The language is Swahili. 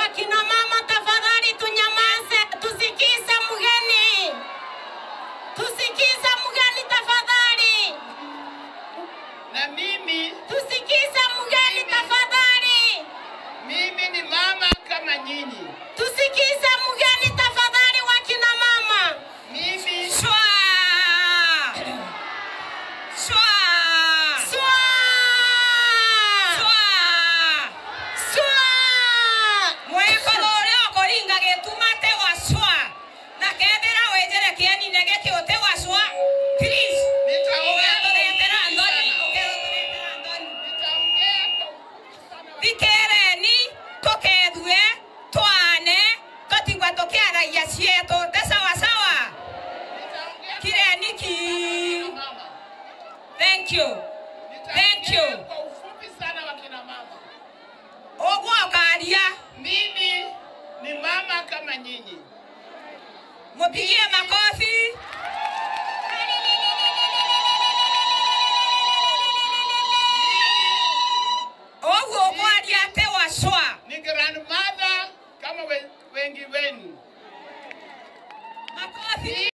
Wakina mama tafadhali tunyamaze, tusikize mgeni, tusikize mgeni tafadhali, Na mimi tusikize mgeni tafadhali, mimi ni mama kama nyinyi. tusikize mgeni tafadhali, wakina mama. Mimi Shwa! Shwa! Shwa! Shwa! Shwa! Mwekolo ũrĩa ũkũringa gĩtumate wa shwa na kethĩra wĩnjĩre kĩenine gĩkĩũte wa shwa please nitaongea kwa ũgethũrĩtĩra ufupi ndoni sana. ũgethũrĩtĩra ndoni Nitaongea kwa ufupi sana. thikereni tũkethue twane tũtigua tũkĩaragia cietũ te sawasawa Nitaongea kireni ki kwa mama. thank you Thank Nitaongea you. kwa ufupi sana wakina mama. ũguo ũkaria Mimi ni mama kama nyinyi. mũpigie makobi ũguo ũkwaria atĩ wacwa Ni grandmother kama we, wengi wenu. makobi